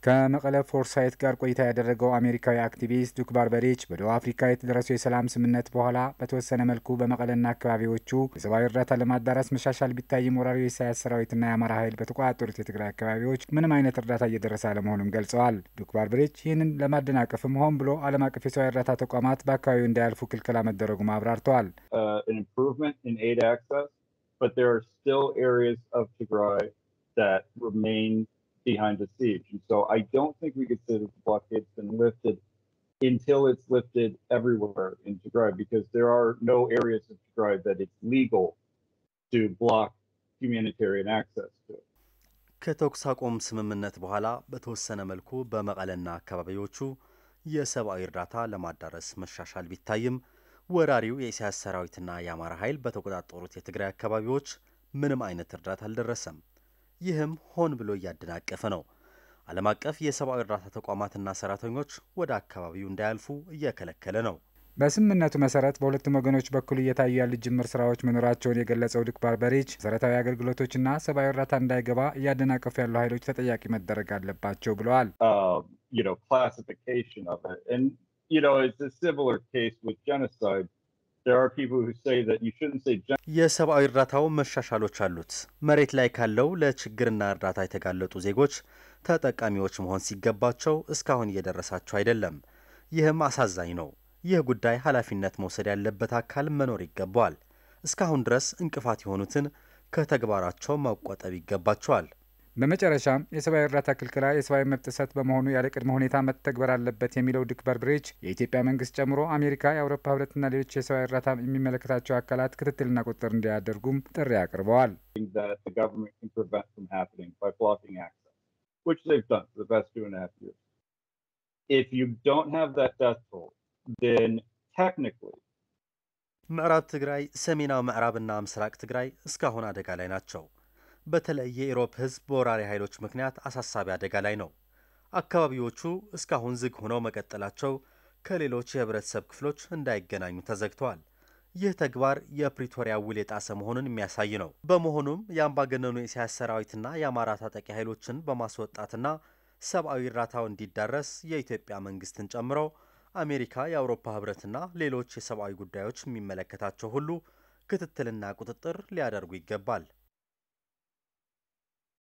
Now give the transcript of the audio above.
ከመቀለ ፎርሳይት ጋር ቆይታ ያደረገው አሜሪካዊ አክቲቪስት ዱክ ባርበሪች በደቡብ አፍሪካ የተደረሰው የሰላም ስምምነት በኋላ በተወሰነ መልኩ በመቀለና አካባቢዎቹ የሰብአዊ እርዳታ ለማዳረስ መሻሻል ቢታይም ወራሪው የኢሳያስ ሰራዊትና የአማራ ኃይል በተቆጣጠሩት የትግራይ አካባቢዎች ምንም አይነት እርዳታ እየደረሰ አለመሆኑም ገልጸዋል። ዱክ ባርበሪች ይህንን ለማደናቀፍም ሆን ብሎ ዓለም አቀፍ የሰብአዊ እርዳታ ተቋማት በአካባቢው እንዳያልፉ ክልከላ መደረጉም አብራርተዋል። but there are still areas of Tigray that remain behind the siege. And so I don't think we could say that the blockade's been lifted until it's lifted everywhere in Tigray because there are no areas of Tigray that it's legal to block humanitarian access to. ከተኩስ አቁም ስምምነት በኋላ በተወሰነ መልኩ በመቀለና አካባቢዎቹ የሰብአዊ እርዳታ ለማዳረስ መሻሻል ቢታይም ወራሪው የኢሳያስ ሰራዊትና የአማራ ኃይል በተቆጣጠሩት የትግራይ አካባቢዎች ምንም አይነት እርዳታ አልደረሰም። ይህም ሆን ብሎ እያደናቀፈ ነው። ዓለም አቀፍ የሰብአዊ እርዳታ ተቋማትና ሰራተኞች ወደ አካባቢው እንዳያልፉ እየከለከለ ነው። በስምምነቱ መሰረት በሁለቱም ወገኖች በኩል እየታዩ ያሉ ጅምር ስራዎች መኖራቸውን የገለጸው ዱክ ባርበሪች መሰረታዊ አገልግሎቶችና ሰብአዊ እርዳታ እንዳይገባ እያደናቀፉ ያሉ ኃይሎች ተጠያቂ መደረግ አለባቸው ብለዋል። የሰብአዊ እርዳታው መሻሻሎች አሉት። መሬት ላይ ካለው ለችግርና እርዳታ የተጋለጡ ዜጎች ተጠቃሚዎች መሆን ሲገባቸው እስካሁን እየደረሳቸው አይደለም። ይህም አሳዛኝ ነው። ይህ ጉዳይ ኃላፊነት መውሰድ ያለበት አካል መኖር ይገባዋል። እስካሁን ድረስ እንቅፋት የሆኑትን ከተግባራቸው መቆጠብ ይገባቸዋል። በመጨረሻም የሰብአዊ እርዳታ ክልከላ የሰብአዊ መብት ጥሰት በመሆኑ ያለ ቅድመ ሁኔታ መተግበር አለበት የሚለው ዱክ ባርበሪች የኢትዮጵያ መንግስት ጨምሮ አሜሪካ፣ የአውሮፓ ህብረትና ሌሎች የሰብአዊ እርዳታ የሚመለከታቸው አካላት ክትትልና ቁጥጥር እንዲያደርጉም ጥሪ አቅርበዋል። ምዕራብ ትግራይ፣ ሰሜናዊ ምዕራብና ምስራቅ ትግራይ እስካሁን አደጋ ላይ ናቸው። በተለይ የኢሮብ ህዝብ በወራሪ ኃይሎች ምክንያት አሳሳቢ አደጋ ላይ ነው። አካባቢዎቹ እስካሁን ዝግ ሆነው መቀጠላቸው ከሌሎች የህብረተሰብ ክፍሎች እንዳይገናኙ ተዘግተዋል። ይህ ተግባር የፕሪቶሪያ ውል የጣሰ መሆኑን የሚያሳይ ነው። በመሆኑም የአምባገነኑ የኢሳያስ ሰራዊትና የአማራ ታጣቂ ኃይሎችን በማስወጣትና ሰብአዊ እርዳታው እንዲዳረስ የኢትዮጵያ መንግስትን ጨምሮ አሜሪካ፣ የአውሮፓ ህብረትና ሌሎች የሰብአዊ ጉዳዮች የሚመለከታቸው ሁሉ ክትትልና ቁጥጥር ሊያደርጉ ይገባል።